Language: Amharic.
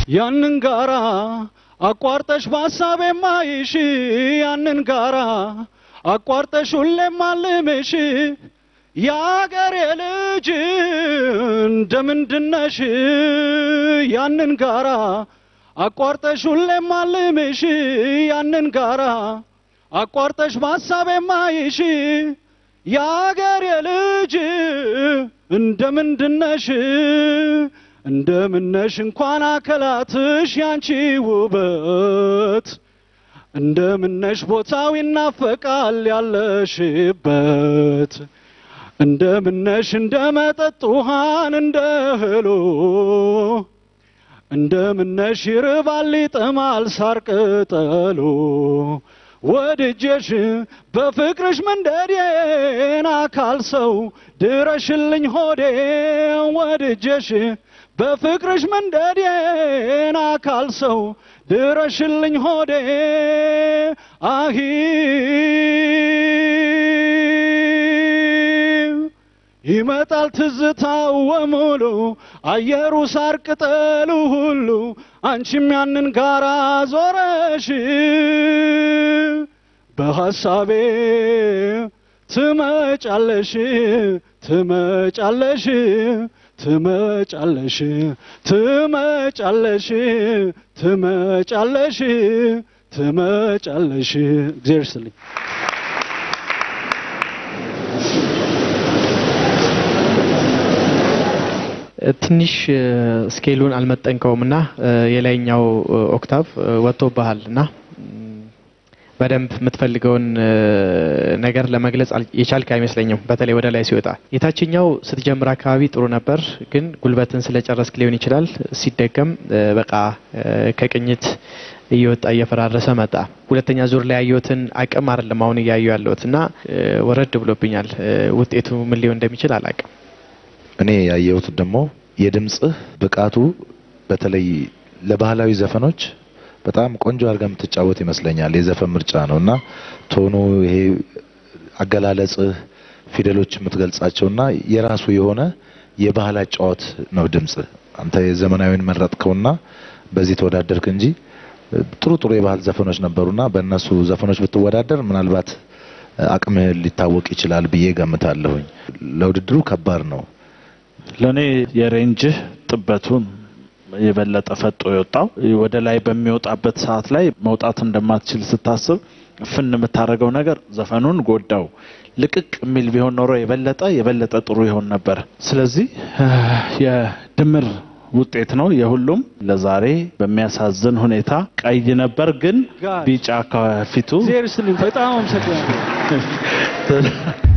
ያንን ጋራ አቋርጠሽ በሀሳቤ ማይሽ ያንን ጋራ አቋርጠሽ ሁሌም ማልምሽ የአገሬ ልጅ እንደምንድነሽ ያንን ጋራ አቋርጠሽ ሁሌም ማልምሽ ያንን ጋራ አቋርጠሽ በሀሳቤ ማይሽ የአገሬ ልጅ እንደምንድነሽ እንደምነሽ እንኳን አከላትሽ ያንቺ ውበት እንደምነሽ ቦታው ይናፈቃል ያለሽበት እንደምነሽ እንደ መጠጥ ውሃን እንደ እህሉ እንደምነሽ ይርባል ይጠማል ሳር ቅጠሉ ወድጄሽ በፍቅርሽ መንደዴን አካል ሰው ድረሽልኝ ሆዴ ወድጄሽ በፍቅርሽ መንደዴን አካል ሰው ድረሽልኝ ሆዴ አሂ ይመጣል ትዝታው ወሙሉ አየሩ ሳር ቅጠሉ ሁሉ አንቺም ያንን ጋራ ዞረሽ በሐሳቤ ትመጫለሽ ትመጫለሽ ትመጫለሽ ትመጫለሽ ትመጫለሽ ትመጫለሽ እግዚአብሔር ይስጥልኝ። ትንሽ ስኬሉን አልመጠንከውም እና የላይኛው ኦክታቭ ወጥቶብሃል እና በደንብ የምትፈልገውን ነገር ለመግለጽ አል- የቻልክ አይመስለኝም። በተለይ ወደ ላይ ሲወጣ የታችኛው ስትጀምር አካባቢ ጥሩ ነበር፣ ግን ጉልበትን ስለጨረስክ ሊሆን ይችላል። ሲደገም በቃ ከቅኝት እየወጣ እየፈራረሰ መጣ። ሁለተኛ ዙር ላይ ያየሁትን አቅም አይደለም አሁን እያየሁ ያለሁት እና ወረድ ብሎብኛል። ውጤቱ ምን ሊሆን እንደሚችል አላቅም። እኔ ያየሁት ደግሞ የድምጽህ ብቃቱ በተለይ ለባህላዊ ዘፈኖች በጣም ቆንጆ አድርጋ የምትጫወት ይመስለኛል። የዘፈን ምርጫ ነው እና ቶኑ ይሄ አገላለጽህ፣ ፊደሎች የምትገልጻቸውና የራሱ የሆነ የባህል አጫዋት ነው ድምጽህ። አንተ የዘመናዊን መረጥከውና በዚህ ተወዳደርክ እንጂ ጥሩ ጥሩ የባህል ዘፈኖች ነበሩና በእነሱ ዘፈኖች ብትወዳደር ምናልባት አቅምህ ሊታወቅ ይችላል ብዬ ገምታለሁኝ። ለውድድሩ ከባድ ነው። ለእኔ የሬንጅህ ጥበቱን የበለጠ ፈጦ የወጣው ወደ ላይ በሚወጣበት ሰዓት ላይ መውጣት እንደማትችል ስታስብ ፍን የምታደርገው ነገር ዘፈኑን ጎዳው። ልቅቅ የሚል ቢሆን ኖሮ የበለጠ የበለጠ ጥሩ ይሆን ነበር። ስለዚህ የድምር ውጤት ነው የሁሉም። ለዛሬ በሚያሳዝን ሁኔታ ቀይ ነበር፣ ግን ቢጫ ከፊቱ እግዚአብሔር ይስጥልኝ። በጣም አመሰግናለሁ።